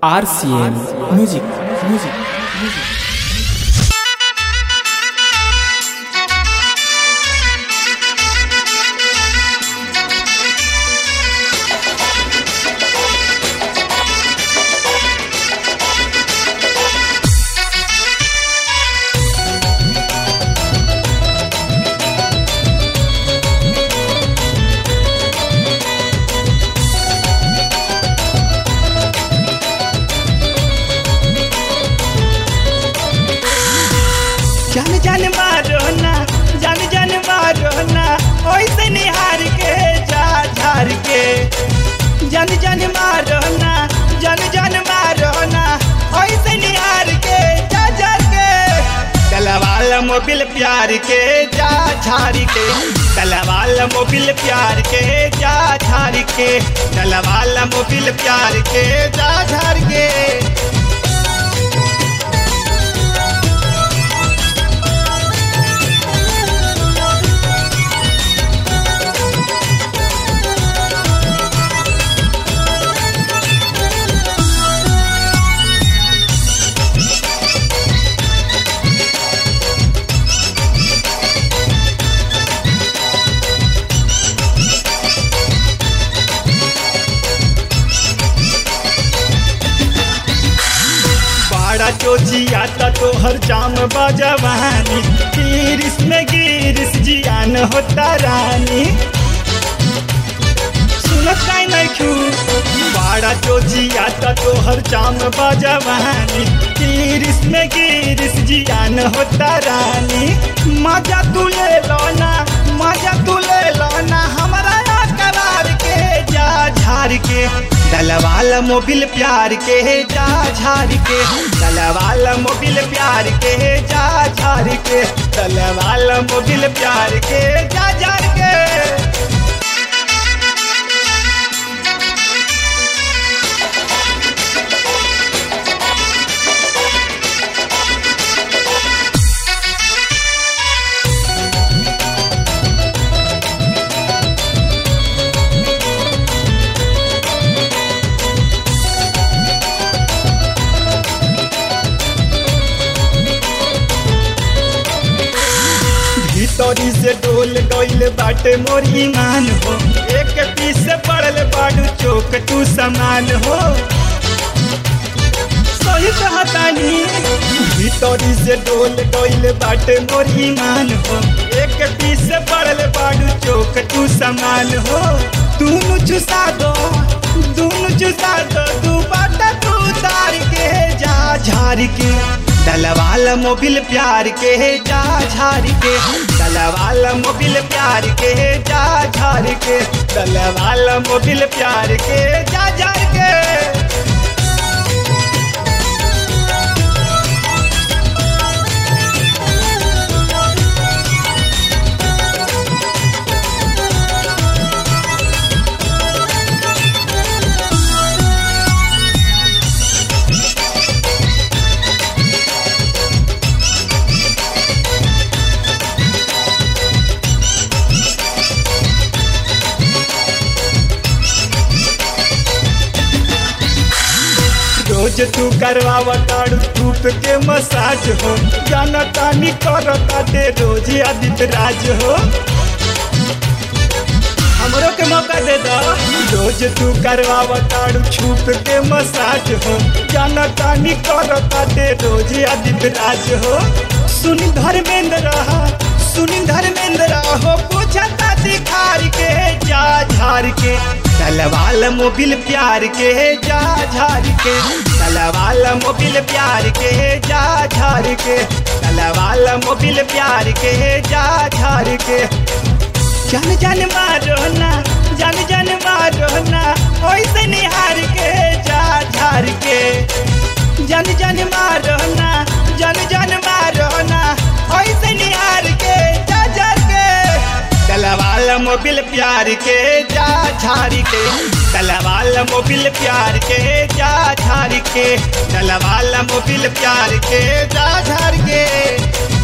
RCM Music Music Music जन जन मारो ना जन जन मारो ना ओइसे निहार के जा झार के जन जन मारो ना जन जन मारो ना ओइसे निहार के जा झार के तलवाल मोबिल प्यार के जा झार के तलवाल मोबिल प्यार के जा झार के तलवाल मोबिल प्यार के जा झार के बाड़ा चोचिया ता तोहर जाम बजवानी गिरिस में गिरिस जियान होता रानी सुनत काई नहीं खू बाड़ा चोचिया ता तोहर जाम बजवानी गिरिस में गिरिस जियान होता रानी मजा तू ले लो ना मजा तू ले लो ना हमारा करार के जा झार के दलवाल मोबिल प्यार के जा झार के दलवाल मोबिल प्यार के जा झार के दलवाल मोबिल प्यार के जा झार के भीतरी से डोल गईल बाटे मोर ईमान हो एक पीस से पड़ल बाडू चौक तू समान हो सही कहतानी भीतरी से डोल गईल बाटे मोर ईमान हो एक पीस से पड़ल बाडू चौक तू समान हो दूनु चुसा दो दूनु चुसा दो तू बाटा तू तार के जा झार के दलवाल मोबिल प्यार के जा झार के दलवाल मोबिल प्यार के जा झार के दलवाल मोबिल प्यार के जा झार के रोज तू करवावा ताड़ू धूप के मसाज हो जाना तानी कर ताटे रोज आदित्य राज हो हमरो के मौका दे दो रोज तू करवावा ताड़ू छूप के मसाज हो जाना तानी कर ताटे रोज आदित्य राज हो सुनी धर्मेंद्र रहा सुनी धर्मेंद्र हो पूछता दिखार के जा झार के तलवाल मोबिल प्यार के जा झार के तलवाल मोबिल प्यार के जा झार के तलवाल मोबिल प्यार के जा झार के जन जन मारो ना जन जन मारो ना ओइसे निहार के जा झार के जन जन मारो ना जन जन मारो ना ओइसे निहार के जा झार के तलवाल मोबिल प्यार के जा झार के तलवाल मोबिल प्यार के जा झार के तलवाल मोबिल प्यार के जा झार के